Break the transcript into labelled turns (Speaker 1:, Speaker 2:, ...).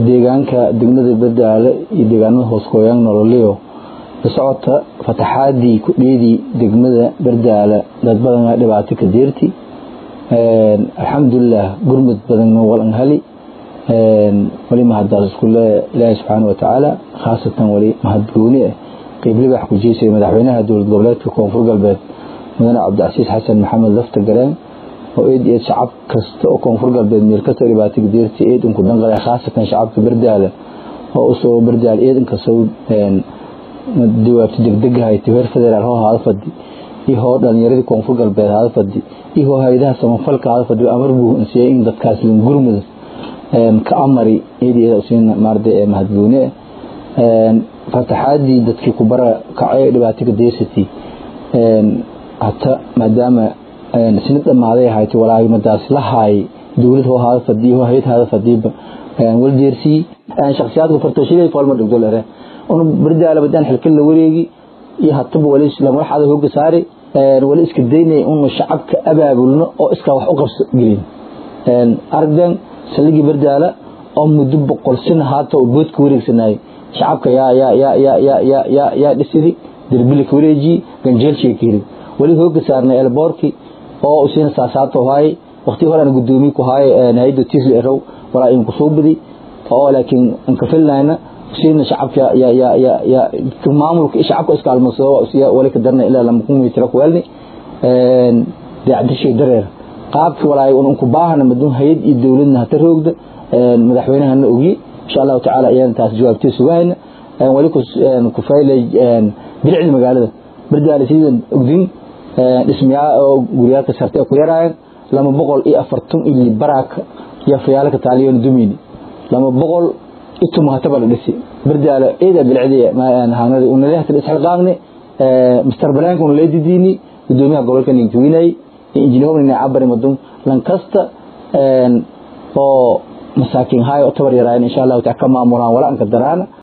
Speaker 1: deegaanka degmada bardaale iyo deegaanada hooskooyaan nololiyo la socota fataxaadii ku dheedii degmada bardaale dad badan dhibaato ka deerti alxamdulilah gurmud badanna walan hali wali mahadaas iskule ilaahi subxaana watacaala khaasatan wali mahadgooni ah qeybliba wax ku jeysaya madaxweynaha dowlad goboleedka koonfur galbeed mudane cabdicasiis xasan maxamed lafta gareen oo eed eed shacab kasta oo koonfur galbeed meel kasta dhibaato gadeerti eed inku danqada khaasatan shacabka bardaale oo usoo bardaale eed inkasoo jawaabta degdegahay tibeer federaal hoo haada fadi iyo hoo dhalinyaradii koonfur galbeed haada fadi iyo hoo hay-adaha samafalka haada fadi amar buu insiyay in dadkaas lin gurmud ka amari eed eed usiin maarde mahadgooni fataxaadii dadkii ku bara kacay dhibaato gadeersati hata maadaama sinid dhammaaday ahayd walaagimadaas la haay dowlad hoo haada fadiyo hoo hay-ad haada fadiiba waldeersii shakhsiyaadka fartashilay foolma dhigdolere un bardaala badaan xilkan la wareegi iyo hataba wali lamadaxada hooga saari wali iska daynay unu shacabka abaabulno oo iskaa wax u qabso gelin aragdan saldhigii bardaala oo muddo boqol sin haata oo boodka wareegsanayay shacabka yaa yaa yaa yaa yaa yaa yaa yaa dhisidi derbili ka wareejiyi ganjeelshiga ka heli wali hooga saarnay elboorki oo usina saasaato haay waqti horena gudoomiye ku haay haydo tisli erow walaa in kusoo badi oo laakiin inka filnayna usina shacabka ya ya ya ya maamulka shacabka iskaalmasoo usiya wali ka darna ilaa lama kun mitira ku welni daacdishay dareer qaabki walaay unku baahana madun hayad iyo dowladna hata roogda madaxweynahana ogi insha allahu tacaala ayaan taas jawaabtay sugahayna wali ku faylay bilicda magaalada bardaale sidan ogdin dhismayaa oo guryaalka sarte ku yaraayeen lama boqol iyo afartan ili baraaka iyo fayaalka taaliyon dumini lama boqol ituma hataba la dhisi bardaale eeda bilicdiya hanadi unalehta isxilqaaqni mister balaanka una leedidiini gudoomiyaha gobolka ninkiwinay injineerna cabari madum lankasta oo masaakiin haay oo tabar yaraayen insha allahu taala ka maamulaan wala anka daraana